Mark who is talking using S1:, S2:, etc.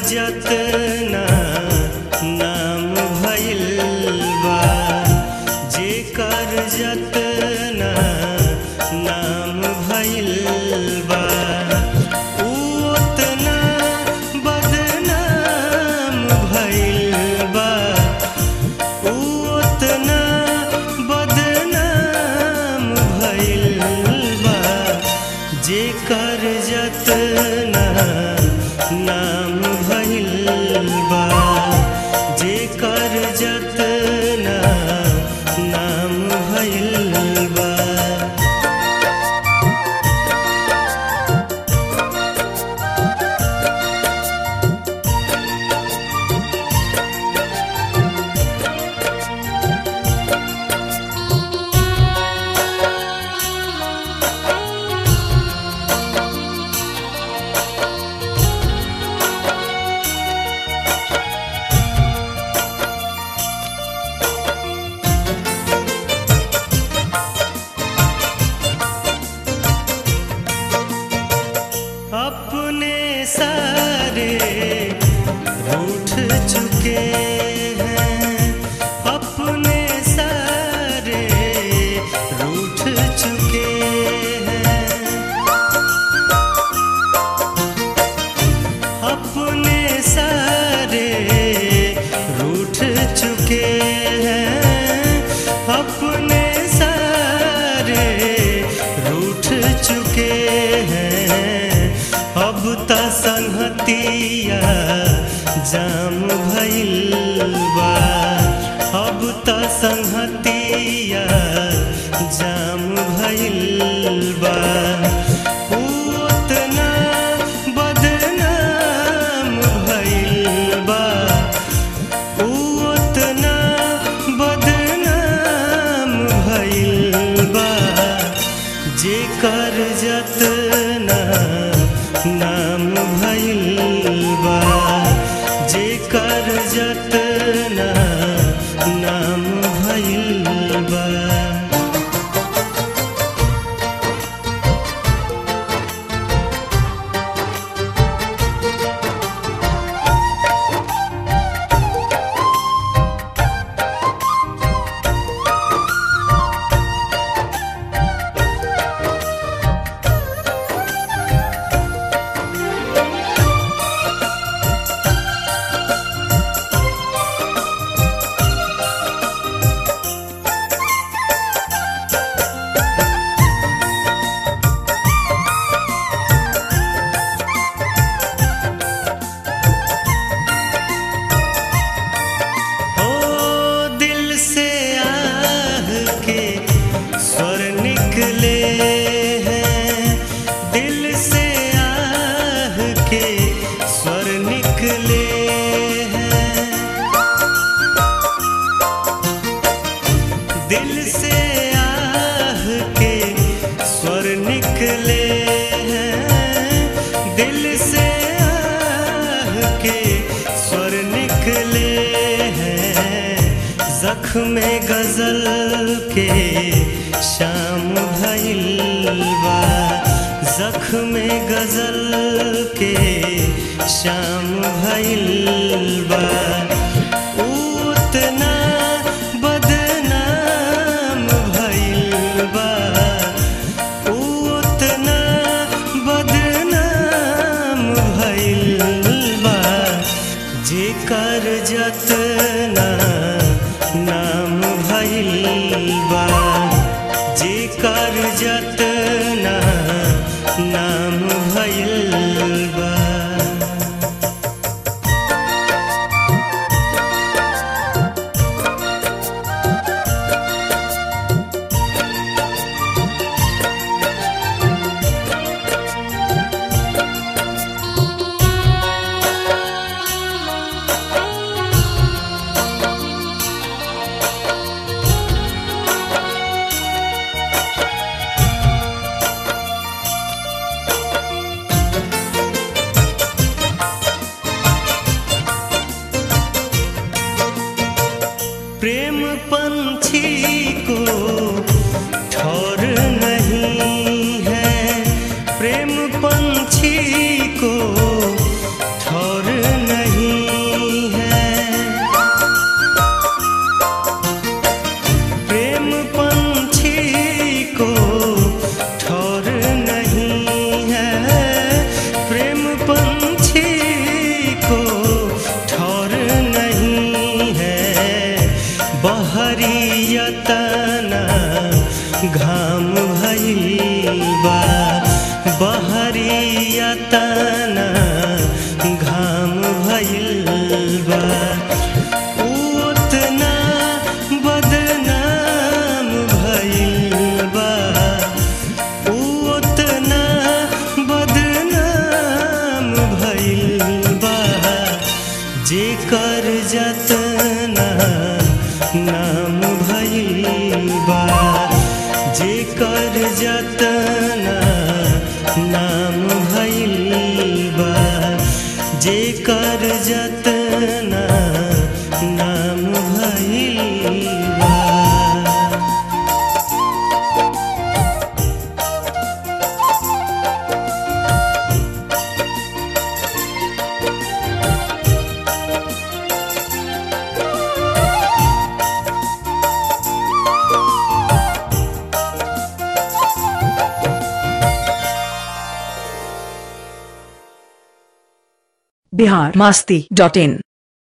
S1: जतना नाम भइल बा जेकर जतना नाम भइल बा उ ओतना बदनाम भइल बा उ ओतना बदनाम भइल बा जेकर जतना नाम भइल बा जेकर जतना नाम भइल बा अपने सारे रूठ चुके हैं अपने सारे रूठ चुके हैं अपने सारे रूठ चुके हैं अपने सारे रूठ चुके हैं अब त संहतिया जाम भइल बा अब त संहतिया जाम भइल बा उ ओतना बदनाम भइल बा उ ओतना बदनाम भइल बा जेकर जतना नाम भइल बा जेकर जतना नाम भइल बा ओ दिल से आह के स्वर निकले हैं दिल से आह के स्वर निकले हैं दिल से आह के स्वर निकले हैं दिल से आह के स्वर निकले हैं जख्म गजल के शाम भइल बा जख्म गजल के शाम भइल बा उ ओतना बदनाम भइल बा उ ओतना बदनाम भइल बा जेकर जतना नाम भइल बा जेकर जतना नाम भइल बा जेकर जतना नाम भइल बा जेकर जतना नाम भइल बा जेकर जतना नाम भइल बा
S2: बिहार मास्ती डॉट इन